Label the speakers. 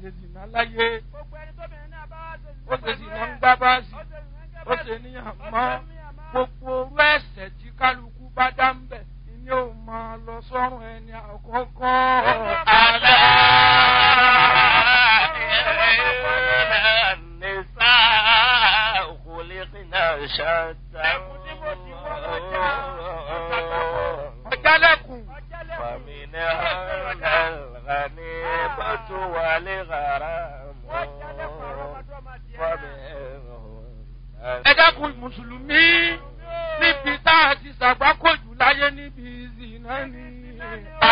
Speaker 1: ṣe zìnà láyé
Speaker 2: gbogbo ẹni tóbìnrin náà bá wá ṣe
Speaker 1: ó ṣe zìnà ń gbá báàsì ó ṣe níyàn mọ́ gbogbo orú ẹ̀sẹ̀ tí kálukú bá dá ń bẹ̀ ni ó máa lọ sọ́run ẹni àkọ́kọ́.
Speaker 3: ألا إن النساء خلقنا شتى
Speaker 1: ọ̀jálẹ̀kùn
Speaker 3: فمنها الغنيمة والغرام
Speaker 1: ẹ dákun mùsùlùmí níbi tá a ti ṣàgbákòjù láyé níbi ìzìnà ni.